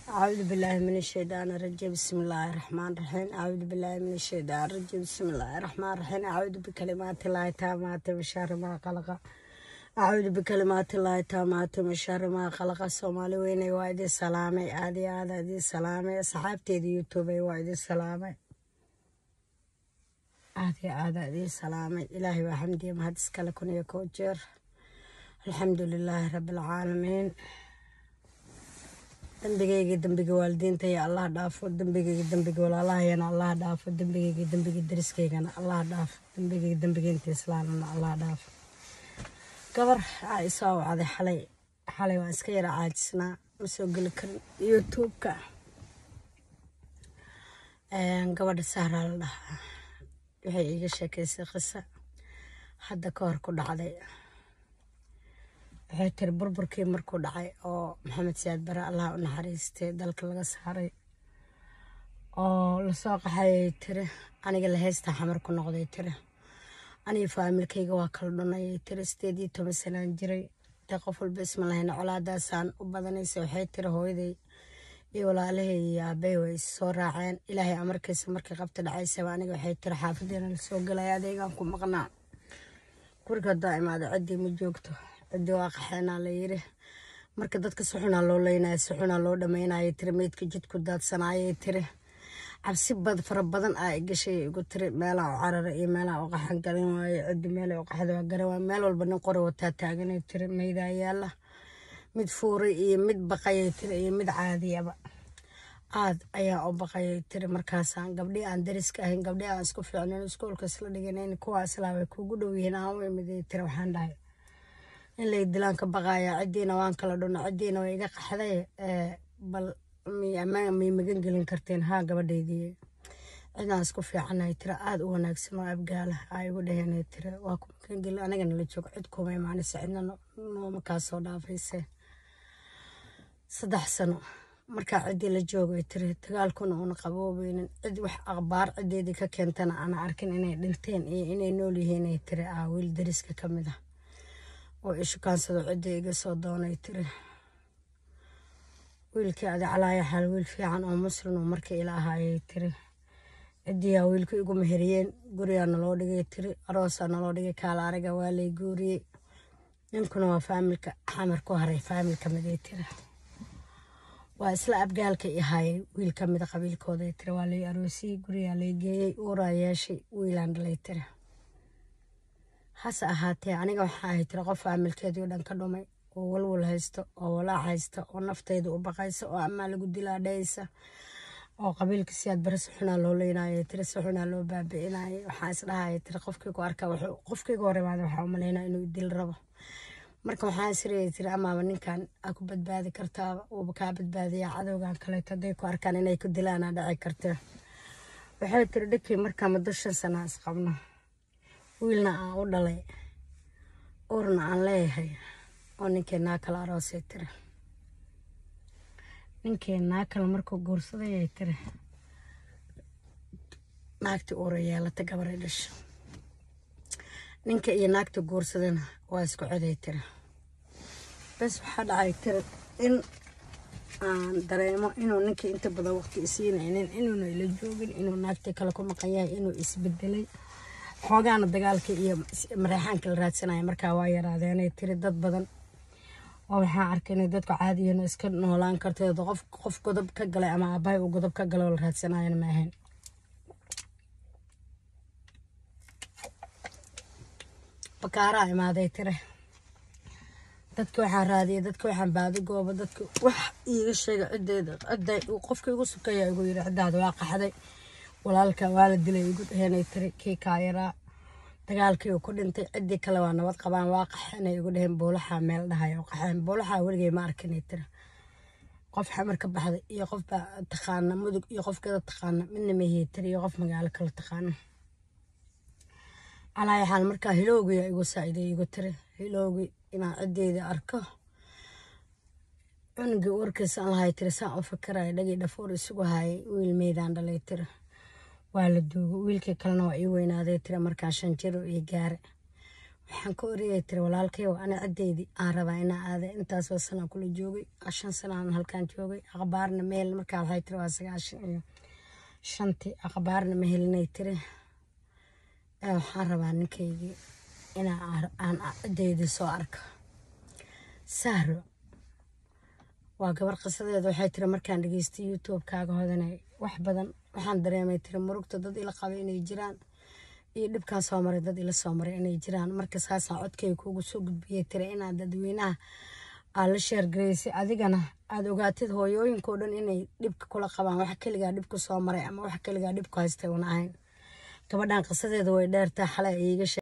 أعوذ بالله من الشيطان الرجيم بسم الله الرحمن الرحيم أعوذ بالله من الشيطان الرجيم بسم الله الرحمن الرحيم أعوذ بكلمات الله التامات من شر ما خلق أعوذ بكلمات الله التامات من شر ما خلق الصومالي وين وايد السلامة عادي هذا دي السلامة صحابتي دي يوتيوب وايد السلامة عادي هذا دي السلامة إلهي وحمدي ما هتسكى لكم يا كوجر الحمد لله رب العالمين dembigayga dembiga waalidiintaya allah dhaafo dembigayga dembiga walaalahayana allah dhaafo dembigayga dembiga dariskaygana allah dhaafo dembigayga dembiga inta islaamana allah dhaafo gabar aa isoo wacday xalay xalay waan iska yara caajisnaa ma soo geli karin youtube-ka gabadha sahraa la dhahaa waxay iiga sheekaysay qisa hadda ka hor ku dhacday waxay tiri burburkii markuu dhacay oo maxamed siyaad bare allah u naxariistay dalka laga saaray oo lasoo qaxayay tiri aniga la heystaa xamar ku noqday tiri aniga faamilkayga waa kala dhunayay tiri sideed iyo toban sanaan jiray dee qof walba isma lahayna colaadaasaan u badanaysa waxay tiri hooyaday iyo walaalahay iyo aabbahay way is soo raaceen ilaahay amarkiisa markii qabta dhacaysaba aniga waxay tiri xaafadeena lasoo gelaya adeegaan ku maqnaa guriga haddaa imaado ciddii ma joogto ciddii waa qaxeenaa la yiri marka dadka si xunaa loo leynaya si xunaa loo dhammaynaya tiri meydka jidku daadsanaayay tiri cabsi bad fara badan aa gashay igu tiri meelaa u carara iyo meelaa u qaxan garan waaye ciddi meelay u qaxda waa garan waaye meel walba nin qori wataa taaganay tiri meydaa yaalla mid fuuray iyo mid baqayay tiri iyo mid caadiyaba aad ayaa u baqayay tiri markaasaan gabdhii aan dariska ahayn gabdhii aan isku fiicnayn iskuolka isla dhiganayn kuwaa islaa way kuugu dhow yihiin aan u imiday tiri waxaan dhahay in lay dilaan ka baqaaya ciddiina waan kala dhunno ciddiina way iga qaxday bal miyay magan gelin karteen haa gabadhaydii cidaan isku fiicanahay tira aada u wanaagsan oo abgaala aa igu dhaheenay tira waa ku magan gelin anigana la joogo cid kuma imaanaysa cidna nooma kaa soo dhaafayse saddex sano markaa ciddii la joogay tiri dagaalkuna uuna qaboobeynin cid wax akhbaar ciddeedii ka keentana ana arkin inay dhinteen iyo inay nool yihiinay tiri aa wiil dariska ka mid ah oo ishukaansado cidda iga soo doonay tiri wiilkii adi calaaya xaal wiil fiican oo muslim oo markii ila ahaayay tiri ciddiyaa wiilka igu meheriyeen gurigaa naloo dhigay tiri aroosaa naloo dhigay kaala araga waa lay guuriyey ninkuna waa faamilka xamar ku haray faamil ka miday tiri waa isla abgaalka i haayay wiil ka mida qabiilkooday tiri waa lay aroosiyey gurigaa lay geeyey uuraa yeeshay wiilaan dhalay tiri hase ahaatee aniga waxaa ahay tiri qof faamilkeedii o dhan ka dhumay oo walwal haysto oo walaac haysta oo naftayda u baqaysa oo amaa lagu dilaadhaysa oo qabiilka siyaad bare si xunaa loo leynaayo tiri si xunaa loo baabi'inaayo waxaa isdhahaya tiri qofkii ku arkaa qofkayga hor imaada waxaa umalaynaa inuu dil rabo marka waxaa isiraya tiri amaaba ninkan aa ku badbaadi kartaaba uuba kaa badbaadiyaa cadowgan kaleeto hadday ku arkaan inay ku dilaanaa dhici kartee waxay tiri dhibkii markaa muddo shan sanaa isqabno wiilna aan u dhalay uurna aan leeyahay oo ninkii naakala aroosay tiri ninkii naakala markuu guursadayay tiri naagtii uura yeelata gabaray dhasho ninka iyo naagta guursadana waa isku coday tiri bes waxaa dhacay tiri in aan dareemo inuu ninkii inta badan waqti isiinaynin inuuna ila joogin inuu naagtii kale ku maqan yahay inuu isbedelay xoogaana dagaalka iyo mareexaanka la raadsanaya markaa waa yaraadeenay tiri dad badan oo waxaa arkay inay dadku caadiyan iska noolaan karteed qof qof godob ka galay ama aabbahay uu godob ka galay oo la raadsanayana ma ahayn bakaaraa imaaday tire dadka waxaan raadiyay dadka waxaan baadi gooba dadka wax iiga sheega ciddeeda cidda qofka igu sukaya igu yiri ciddaada waa qaxday walaalka waa la dilay igu dhaheenay tiri kii kaayaraa dagaalkii uu ku dhintay ciddii kale waa nabad qabaan waa qaxeenay igu dhaheen buulaxaa meel dhahay oo qaxeen buulaxaa weligay ma arkinay tiri qof xamar ka baxday iyo qof baa taqaana mudug iyo qof kada taqaana midna mahii tiri iyo qof magaalo kale taqaana calaayo xaal markaa hilowgiya igu saaciday igu tiri hilowgi inaan ciddeeda arko cunugii warkiisa aan lahay tiri saan u fikiraya dhagii dhafoor isugu hayay wiil meydaan dhalay tiri waa la duugo wiilkii kalena waa ii weynaaday tiri markaa shan jiro iyo gaare waxaan ka oriyay tiri walaalkayow ana ciddeydii aan rabaa inaa aada intaasoo sanaa kula joogay shan sanaan halkaan joogay akhbaarna meel markaa waxay tiri waa sagaashan iyo shantii akhbaarna ma helinay tiri waxaan rabaa ninkaygii inaa aan ciddeydii soo arka sahro waa gabar qisadeeda waxay tiri markaan dhageystay youtube-kaaga hodanay wax badan waxaan dareemay tiri murugta dad ila qaba inay jiraan iyo dhibkaan soo maray dad ila soo maray inay jiraan marka saasaa codkayga kuugu soo gudbiyay tiri inaad dadweynaha aad la sheergaraysay adigana aada ogaatid hooyooyinkao dhan inay dhibka kula qabaan wax keligaa dhibku soo maray ama wax keligaa dhibku haystay una ahayn gabadhan qisadeeda way dheertaa xalay iiga